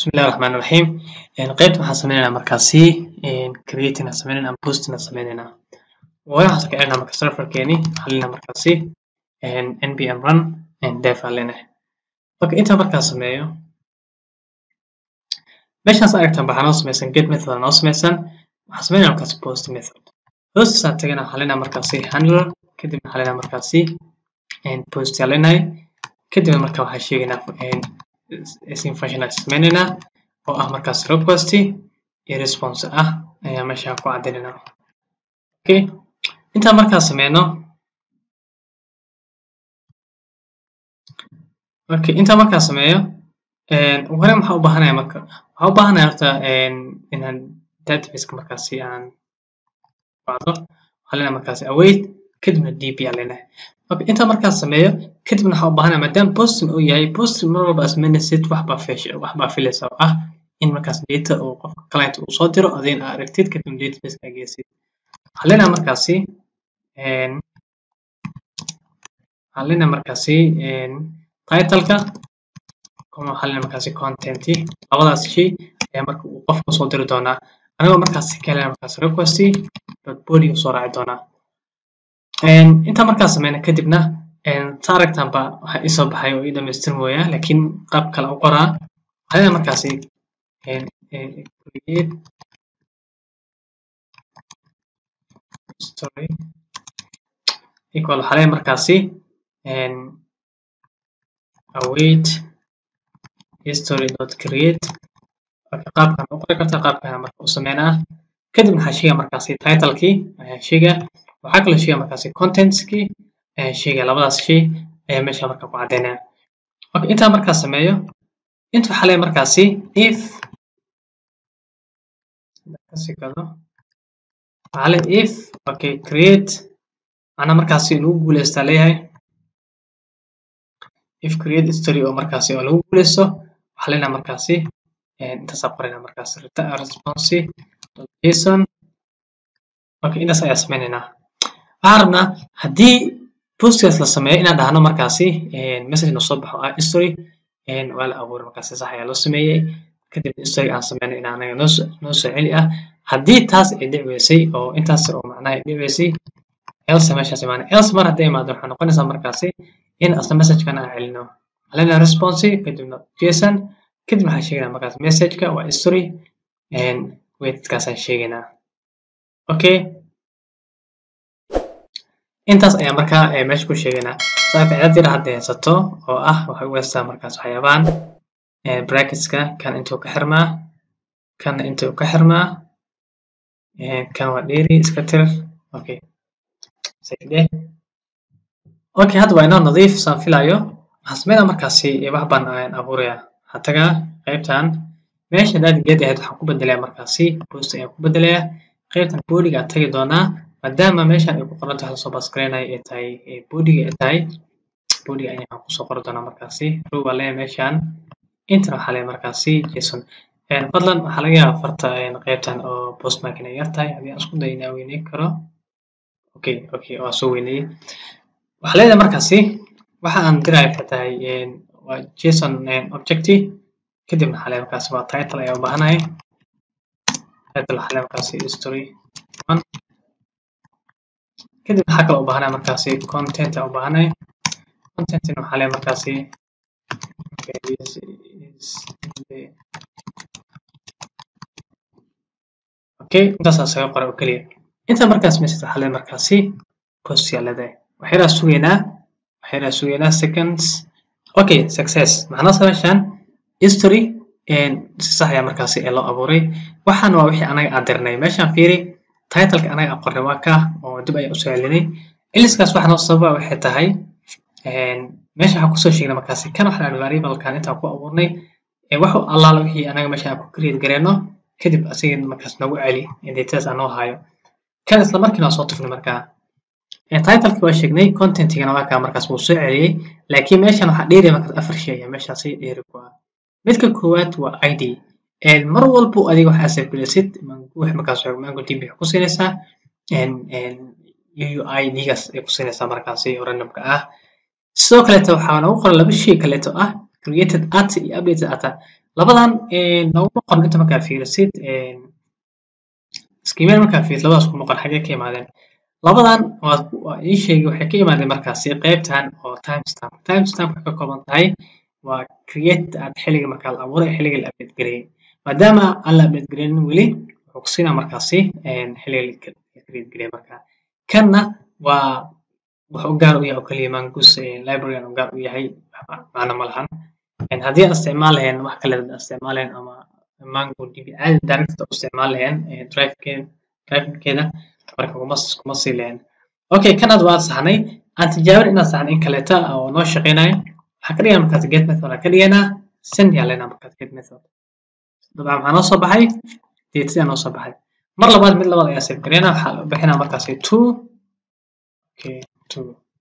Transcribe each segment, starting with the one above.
bismillahi raxmaani raxiim qaybta waxaan sameyneynaa markaasi creating aan sameyneyna ama posting aan sameyneyna waayo waxaan ka celinaa marka serverkeeni waxaan leenahay markaasi npm run dev aan leenahay marka intaan markaa sameeyo meeshaas aragtaan waxaa noo sameysan get method aa noo sameysan waxaan sameynaya markaasi post method hoostiisaan tagana waxaan leenahay markaasi handler kadib waxaan leenahay markaasi post aan leenahay kadib marka waxaan sheegaynaa sin function aan sameyneynaa oo ah markaas request iyo response ah ayaa meesha ku cadeyneynaa okay intaan markaa sameyno okay intaan markaa sameeyo ugu horreyn waxaan u baahanaya marka waxaan u baahanaya horta inaan databaseka markaasi aan wacdo waxaan leenahay markaasi await kadibna db aan leenahay okay intaan markaa sameeyo kadibna waxaan u baahanaya maadaama posting uu yahay posting mar walba asmeynaysid waxbaa fish waxbaa filaysa oo ah in markaas data uu qofka client uu soo diro adin aa aragtid kadibna database aa geysid waxaan leenahay markaasi waxaan leenahay markaasi titleka kuma waxaan leenahay markaasi content labadaas shay ayaa marka uu qofka soo diri doonaa anigoo markaasi ka helaya markaasi request dot body soo raaci doonaa intaan markaa sameyna kadibna sa aragtaan ba waxa isoo baxay oo ii dhamaystirmooya laakiin qaab kale u qoraa waxaa leenahay markaasi create story equal waxaa leenahay markaasi await history dot create marka qaabkan u qori kartaa qaabkan marka u sameynaa kadib waxaa sheega markaasi titlekii ayaa sheega waxaa kaloo sheega markaasi contentskii ayaa sheega labadaas shay ayaa meesha marka ku cadeynaya okay intaan markaa sameeyo inta waxaa leeyahay markaasi if kasikado waxaa leeyahay if okay create macnaa markaasi lagu guuleystaa leeyahay if create history oo markaasi oo lagu guuleysto waxaa leenahay markaasi intaasaa qorayna markaasi response json okay intaas ayaa sameyneynaa waxaan rabnaa haddii postgaas la sameeyo inaan dhahno markaasi message noo soo baxo ah history waa la abuuray markaasi sax ayaa loo sameeyey kadib history aan sameynay in anaga noo noo soo celi ah haddii taas ay dhici weysay oo intaas oo macnaha ay dhici weysay else meeshaas imaanay else mar hadday imaado waxay noqonaysaa markaasi in asla messagekan aan celino halena response kadibna json kadib waxaan sheegaynaa markaas messageka waa history weightkaasaan sheegaynaa okay intaas ayaa markaa meesha ku sheegaynaa saaka cidaad yar hadda haysato oo ah waxay u heystaa markaas waxyaabahan bracketska kan intuu ka xirmaa kan intuu ka xirmaa kan waa dheeri iska tir okay sayde okay hadda waa inoo nadiif saan filayo waxaan sameynaa markaasi wax baan aan abuuraya waxaan tagaa qaybtan meesha hadaad geed ahayd waxaan ku bedelayaa markaasi post ayaan ku bedelayaa qaybtan boodiga aan tagi doonaa maadaama meeshan ay ku qoran tahay lasoo baasgareynaya ay tahay boodiga ay tahay boodiga ayaan kusoo qori doonaa markaasi row baa leeyahay meeshan intana waxaa leeyahay markaasi json fadlan waxaa laga yaabaa farta qaybtan oo postmark inay yar tahay haddii aan isku dayo inaan weyneyn karo okay okay waa soo weyneeyey waxaa leedahay markaasi waxa aan diraya waxay tahay waa json objective kadib waxaa leeyahay markaasi waa title ayaa u baahanahay title waxaa leeyahay markaasi history one kadib waxaa kaloo u baahanaya markaasi content aan u baahanahay contentina waxaa leeyahay markaasi this is the okay intaasaa saga qora oo keliya intaa markaas message waxaa leeyahay markaasi post yaa leedahay waxyaalaha sugaynaa waxyaalaha sugaynaa seconds okay success macnaa meeshan history si sax ayaa markaasi ee loo abuuray waxaan waa wixii anaga aan dirnay meeshaan fiiri titleka anaga aan qornay waa ka oo dib ayaan usoo celinay iliskaas waxa noo sababa waxay tahay meesha waxaan kusoo sheegnay markaasi kan waxaan aan variablekan intaan ku abuurnay wax allaala wixii anaga meesha aan ku create gareyno kadib asiga markaas noogu celi datadas aan noo hayo kan isla markiina waa soo tufnay markaa titleki waa sheegnay contentigana waa kaa markaas wuu soo celiyey laakiin meeshan waxaa dheeraya markaas afar shay ayaa meeshaasi dheeri ku ah midka koowaad waa id mar walbo adiga waxaa safgelisid wix markaas mango db waxay ku siinaysaa uid-gaas ay ku siinaysaa markaasi oo randomka ah sidoo kaleeto waxaa nagu qoran laba shay kaleeto ah created at iyo updated at labadan nooguma qoran inta markaa fiirisid skiimeel markaa fiirisid labadaas kuma qoran xagee ka imaadeen labadan waa waa ii sheegay waxay ka imaadeen markaasi qaybtan oo timestamp timestamp waxay ka kooban tahay waa create aad xilliga markaa la abuuray xilliga la update gareeyay maadaama aan la update gareynin weli wuxuu ku siinaa markaasi xilliga la create gareeyay markaa kanna waa wuxuu gaar u yahay oo kaliya mongoose library u gaar u yahay macno ma lahan haddii aan isticmaal lahayn wax kale aan isticmaal lahayn ama mango db caadi direct u isticmaal lahayn drivekeeda drivekeeda marka kuma kuma sii lahayn okay kanaad waa saxnay aan tijaabin inaan saxnay in kaleeta oo noo shaqeynayo waxaan ka dhiganaa markaas get method aan ka dhiganaa send yaa leenaha markaas get method dabcan maxaa noo soo baxay datedaa noo soo baxay mar labaad mid labaad ayaa save gareynaa waxaa bixinaa markaasi two okay two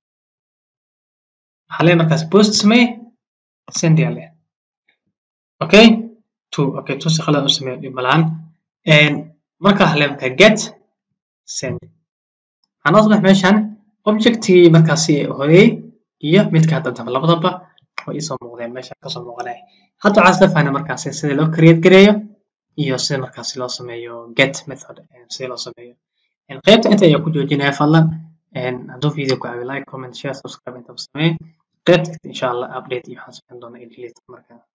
waxaa leeyahay markaas post samee send yaa leh okay two okay two si khalad u sameeyo dhib malaan marka waxaa leeyahay markaa get send waxaa noo soo baxay meeshan objectigii markaasi horey iyo midka hadda dambe labadaba way isoo muuqdeen meesha kasoo muuqanaya hadda waxaa isla fahnay markaasi sida loo create gareeyo iyo sida markaasi loo sameeyo get method sida loo sameeyo qaybta inta ayaa ku joojinaya fadlan hadduu video ku caawi like comment share subscribe intaba samee qaybta insha allah update iyo waxaan sameyn doonaa edit markaa